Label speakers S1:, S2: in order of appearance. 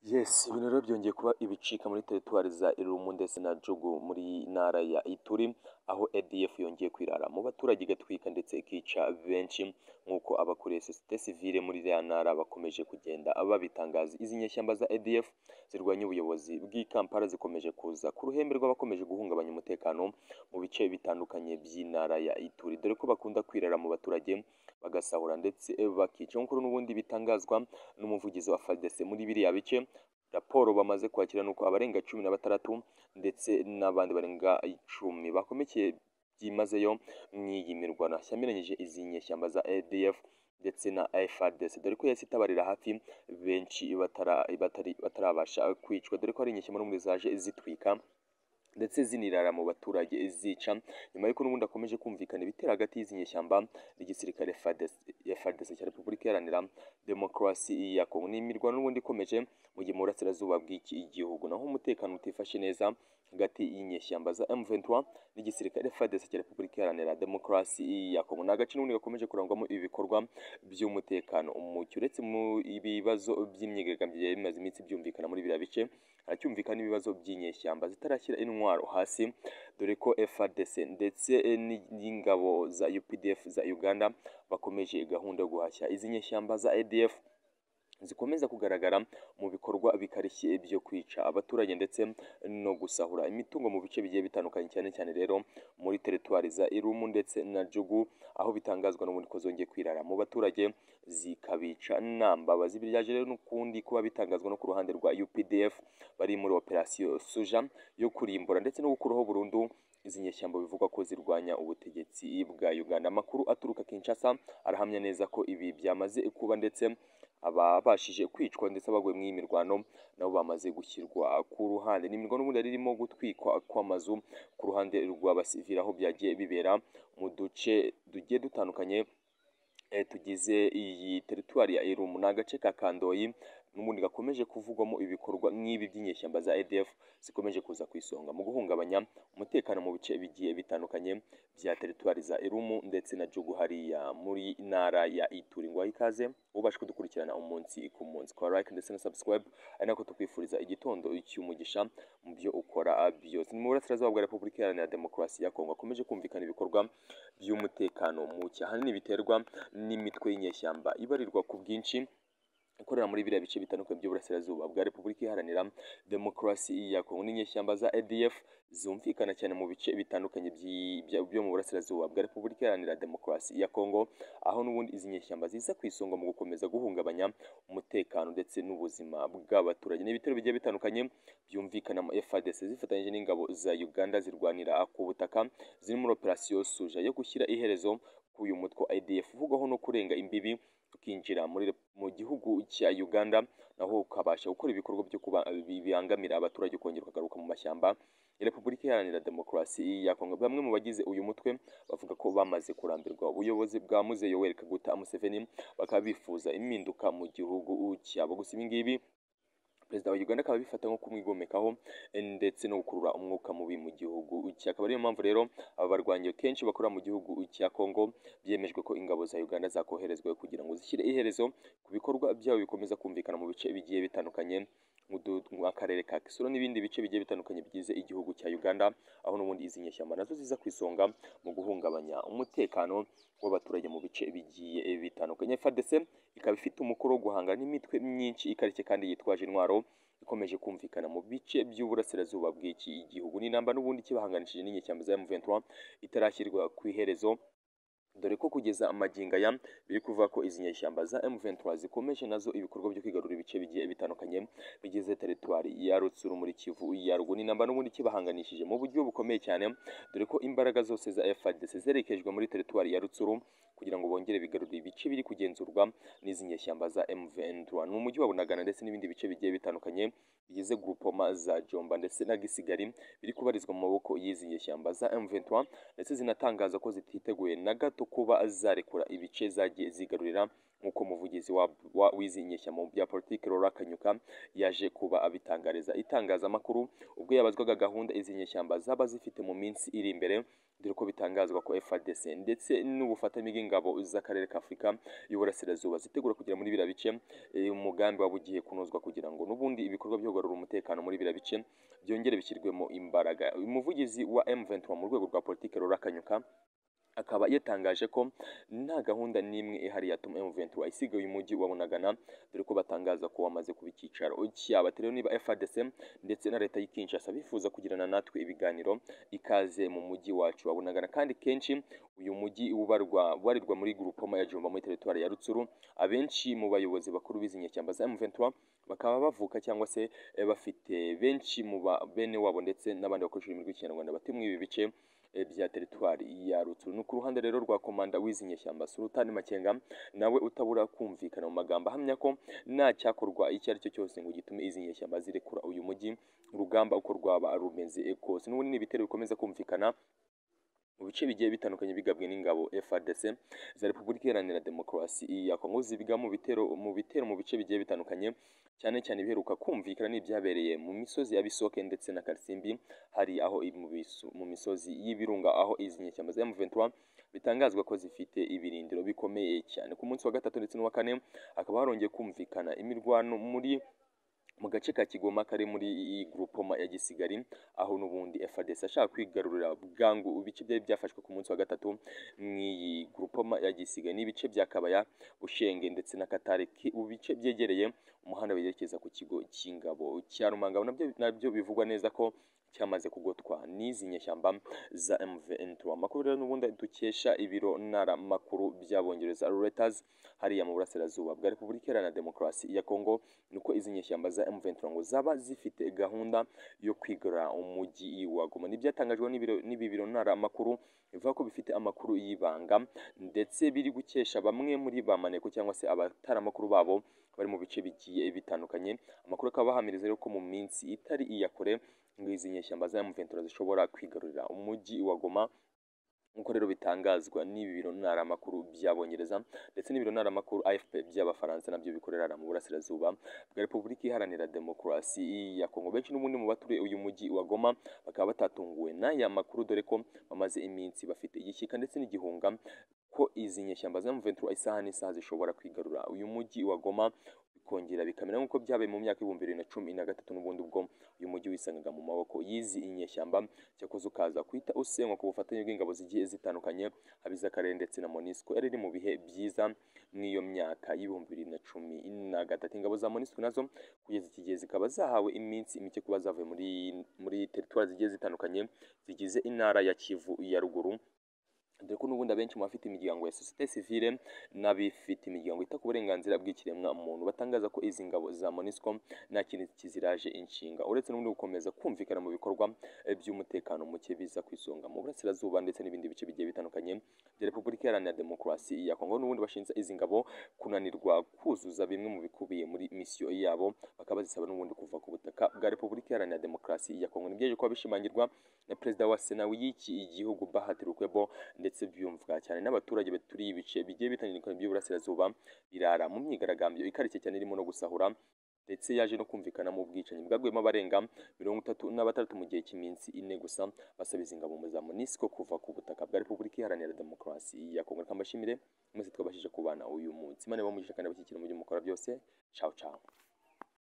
S1: Yes ibintu rero byongeye kuba ibicika muri teritwari za Irumu ndetse na Jugu muri ntara ya Ituri aho ADF yongeye kwirara mu baturage igatwika ndetse ikica benshi nk'uko abakuriye sosiyete sivile muri iriya ntara bakomeje kugenda babitangaza izi nyeshyamba za ADF zirwanya ubuyobozi bw'i Kampala zikomeje kuza ku ruhembe rw'abakomeje guhungabanya umutekano mu bice bitandukanye by'intara ya Ituri dore ko bakunda kwirara mu baturage bagasahura ndetse bakica nk'uko n'ubundi bitangazwa n'umuvugizi wa FARDC muri biriya bice raporo bamaze kwakira nuko abarenga cumi na batandatu ndetse n'abandi barenga icumi bakomekeye byimazeyo mu iyi mirwano yamiranyije izi nyeshyamba za ADF ndetse na FARDC dore ko yahise itabarira hafi benshi batara, batari, batarabasha kwicwa dore ko hari inyeshyamba n'ubundi zaje zitwika ndetse zinirara mu baturage zica nyuma y'uko n'ubundi akomeje kumvikana ibitera hagati y'izi nyeshyamba n'igisirikare FARDC cya Repubulika Iharanira Demokarasi ya Kongo ni imirwano n'ubundi ikomeje mu gihe mu burasirazuba bw'iki igihugu naho umutekano utifashe neza hagati y'inyeshyamba za M23 n'igisirikare FARDC cya Repubulika Iharanira Demokarasi ya Kongo ni agace n'ubundi gakomeje kurangwamo ibi bikorwa by'umutekano umucyo uretse mu ibibazo by'imyigaragambyo byari bimaze iminsi byumvikana muri biriya bice haracyumvikana ibibazo by'inyeshyamba zitarashyira intwaro hasi dore ko FARDC ndetse n'ingabo za UPDF za Uganda bakomeje gahunda yo guhashya izi nyeshyamba za ADF zikomeza kugaragara mu bikorwa bikarishye byo kwica abaturage ndetse no gusahura imitungo mu bice bigiye bitandukanye cyane cyane rero muri teritwari za Irumu ndetse na Jugu aho bitangazwa n'ubundi ko zongeye kwirara mu baturage zikabica nambabazi byaje rero n'ukundi kuba bitangazwa no ku ruhande rwa UPDF bari muri operasiyo Suja yo kurimbura ndetse no gukuraho burundu izi nyeshyamba bivugwa ko zirwanya ubutegetsi bwa Uganda amakuru aturuka Kinshasa arahamya neza ko ibi byamaze kuba ndetse ababashije kwicwa ndetse abaguye mu iyi mirwano nabo bamaze gushyirwa ku ruhande ni imirwano ubundi yari irimo gutwikwa kw'amazu ku ruhande rw'abasivili aho byagiye bibera mu duce tugiye dutandukanye tugize iyi teritwari ya Irumu ni agace ka Kandoyi n'ubundi gakomeje kuvugwamo ibikorwa nk'ibi by'inyeshyamba za ADF zikomeje kuza ku isonga mu guhungabanya umutekano mu bice bigiye bitandukanye bya teritwari za Irumu ndetse na Jugu hariya muri ntara ya Ituri ngo ikaze ubashe kudukurikirana umunsi ku munsi kwa like ndetse na subscribe ari nako tukwifuriza igitondo cy'umugisha mu byo ukora byose ni mu burasirazuba bwa Repubulika Iharanira Demokarasi ya Kongo akomeje kumvikana ibikorwa by'umutekano muke ahanini biterwa n'imitwe y'inyeshyamba ibarirwa ku bwinshi ikorera muri biriya bice bitandukanye by'uburasirazuba bwa Repubulika Iharanira Demokarasi ya Kongo n'inyeshyamba za ADF zumvikana cyane mu bice bitandukanye byo mu burasirazuba bwa Repubulika Iharanira Demokarasi ya Kongo aho n'ubundi izi nyeshyamba ziza ku isonga mu gukomeza guhungabanya umutekano ndetse n'ubuzima bw'abaturage n'ibitero bigiye bitandukanye byumvikana mu FARDC zifatanyije n'ingabo za Uganda zirwanira ku butaka ziri muri operasiyo Suja yo gushyira iherezo k'uyu mutwe ADF uvugwaho no kurenga imbibi tukinjira mu gihugu cya Uganda naho ukabasha gukora ibikorwa byo kuba bibangamira abaturage kongera ukagaruka mu mashyamba ya Repubulika Iharanira Demokarasi ya Kongo bamwe mu bagize uyu mutwe bavuga ko bamaze kurambirwa ubuyobozi bwa Muze Yoweri Kaguta Museveni bakaba bifuza impinduka mu gihugu cyabo gusa ibi ngibi perezida wa Uganda akaba abifata nko kumwigomekaho ndetse no gukurura umwuka mubi mu gihugu cya akaba ariyo mpamvu rero aba barwanyi kenshi bakorera mu gihugu cya Kongo byemejwe ko ingabo za Uganda zakoherezwa kugira ngo zishyire iherezo ku bikorwa byabo bikomeza kumvikana mu bice bigiye bitandukanye akarere ka Kisoro n'ibindi bice bigiye bitandukanye bigize igihugu cya Uganda aho n'ubundi izi nyeshyamba nazo ziza ku isonga mu guhungabanya umutekano w'abaturage mu bice bigiye bitandukanye FARDC ikaba ifite umukoro wo guhangana n'imitwe myinshi ikarishye kandi yitwaje intwaro ikomeje kumvikana mu bice by'uburasirazuba bw'iki gihugu n'inamba n'ubundi kibahanganishije n'inyeshyamba za M23 itarashyirwa ku iherezo dore ko kugeza amaginga ya biri kuvuga ko izi nyeshyamba za M23 zikomeje nazo ibikorwa byo kwigarura ibice bigiye bitandukanye bigize teritwari ya Rutsuru muri Kivu ya Ruguru namba n'ubundi kibahanganishije mu buryo bukomeye cyane dore ko imbaraga zose za FARDC zerekejwe muri teritwari ya Rutsuru kugira ngo bongere bigarure ibice biri kugenzurwa n'izi nyeshyamba za M23 ni umujyi wa Bunagana ndetse n'ibindi bice bigiye bitandukanye bigize groupoma za Jomba ndetse na Gisigari biri kubarizwa mu maboko y'izi nyeshyamba za M23 ndetse zinatangaza ko zititeguye na gato kuba zarekura ibice zagiye zigarurira nk'uko umuvugizi wa- wa- w'izi nyeshyamba mu bya politiki Laura Kanyuka yaje kuba abitangariza itangazamakuru ubwo yabazwaga gahunda izi nyeshyamba zaba zifite mu minsi iri imbere dore ko bitangazwa ko FARDC ndetse n'ubufatanye bw'ingabo z'akarere ka Afurika y'uburasirazuba zitegura kugera muri biriya bice eh, umugambi wabugiye kunozwa kugira ngo n'ubundi ibikorwa byo kugarura umutekano muri biriya bice byongere bishyirwemo imbaraga umuvugizi wa M23 mu rwego rwa politike Laura Kanyuka akaba yatangaje ko nta gahunda n'imwe ihari yatuma M23 isigaye uyu mujyi wa Bunagana dore ko batangaza ko wamaze kuba icyicaro cy'abateroni ba FARDC ndetse na leta y'i Kinshasa bifuza kugirana natwe ibiganiro ikaze mu mujyi wacu wa Bunagana kandi kenshi uyu mujyi ubarwa warirwa muri grupoma ya Jumba muri teritwari ya Rutsuru abenshi mu bayobozi bakuru b'izi nyeshyamba za M23 bakaba bavuka cyangwa se eh, bafite benshi mu ba bene wabo ndetse n'abandi bakoresha ururimi rw'ikinyarwanda batuye muri ibi bice eh, bya teritwari ya Rutsuru ni ku ruhande rero rwa komanda w'izi nyeshyamba Sultani Makenga nawe utabura kumvikana mu magambo ahamya ko nta cyakorwa icyo ari cyo cyose ngo gitume izi nyeshyamba zirekura uyu mujyi urugamba uko rwaba rumeze eh, kose n'ubundi ni ibitero bikomeza kumvikana mu bice bigiye bitandukanye bigabwe n'ingabo FARDC za Repubulika Iharanira Demokarasi ya Kongo zibiga mu bitero mu bitero mu bice bigiye bitandukanye cyane cyane biheruka kumvikana n'ibyabereye mu misozi ya Bisoke ndetse na Karisimbi hari aho ibi mu bisu- mu misozi y'ibirunga aho izi nyeshyamba za M23 bitangazwa ko zifite ibirindiro bikomeye cyane ku munsi wa gatatu ndetse n'uwa kane hakaba harongeye kumvikana imirwano muri mu gace ka Kigoma kari muri iyi groupoma ya Gisigari aho n'ubundi FARDC ashaka kwigarurira bwangu ibice byari byafashwe ku munsi wa gatatu mu iyi groupoma ya Gisigari n'ibice bya Kabaya Bushenge ndetse na Katare ki- ibice byegereye umuhanda werekeza ku kigo cy'ingabo cya Rumangabo nabyo nabyo bivugwa neza ko cyamaze kugotwa n'izi nyeshyamba za M23 amakuru rero n'ubundi dukesha ibiro ntaramakuru by'abongereza Reuters hariya mu burasirazuba bwa Repubulika Iharanira Demokarasi ya Kongo nuko izi nyeshyamba za M23 ngo zaba zifite gahunda yo kwigarura umujyi wa Goma n'ibyatangajwe n'ibiro- n'ibi biro ntaramakuru bivuga ko bifite amakuru y'ibanga ndetse biri gukesha bamwe muri ba maneko cyangwa se abataramakuru babo bari mu bice bigiye bitandukanye amakuru akaba bahamiriza rero ko mu minsi itari iya kure ngo izi nyeshyamba za M23 zishobora kwigarurira umujyi wa Goma nk'uko rero bitangazwa n'ibi biro ntaramakuru by'abongereza ndetse n'ibiro ntaramakuru AFP by'abafaransa nabyo bikorera mu burasirazuba bwa Repubulika Iharanira Demokarasi ya Kongo benshi n'ubundi mu baturiye uyu mujyi wa Goma bakaba batatunguwe n'aya makuru dore ko bamaze iminsi bafite igishyika ndetse n'igihunga ko izi nyeshyamba za M23 isaha n'isaha zishobora kwigarura uyu mujyi wa Goma bikongera bikamera nk'uko byabaye mu myaka ibihumbi bibiri na cumi na gatatu n'ubundi ubwo uyu mujyi wisangaga mu maboko y'izi inyeshyamba cyakoze ukaza kuhita usenywa ku bufatanye bw'ingabo zigiye zitandukanye abiz'akarere ndetse na MONUSCO yari iri mu bihe byiza mw'iyo myaka y'ibihumbi bibiri na cumi na gatatu ingabo za MONUSCO nazo kugeza iki gihe zikaba zahawe iminsi mike kuba zavuye muri muri teritwari zigiye zitandukanye zigize intara ya Kivu ya ruguru dore ko n'ubundi abenshi mu bafite imiryango ya sosiyete sivile n'abifite imiryango ita ku burenganzira bw'ikiremwa muntu batangaza ko izi ngabo za MONUSCO nta kintu kiziraje inshinga uretse n'ubundi gukomeza kumvikana mu bikorwa eh, by'umutekano muke biza ku isonga mu burasirazuba ndetse n'ibindi bice bigiye bitandukanye bya Repubulika Iharanira Demokarasi ya Kongo n'ubundi bashinja izi ngabo kunanirwa kuzuza bimwe mu bikubiye muri misiyo yabo bakaba bazisaba n'ubundi kuva ku butaka bwa Repubulika Iharanira Demokarasi ya Kongo nibyo kuba bishimangirwa na Perezida wa Sena w'iki gihugu Bahati Lukwebo ndetse byumvwa cyane n'abaturage baturiye ibice bigiye bitandukanye by'uburasirazuba birara mu myigaragambyo ikarishye cyane irimo no gusahura ndetse yaje no kumvikana mu bwicanyi bwagwemo abarenga mirongo itatu na batandatu mu gihe cy'iminsi ine gusa basaba izi ngabo za MONUSCO kuva ku butaka bwa Repubulika Iharanira Demokarasi ya Kongo reka mbashimire mwese twabashije kubana uyu munsi Imana ibahe umugisha kandi abashyigikira mu byo mukora byose ciao ciao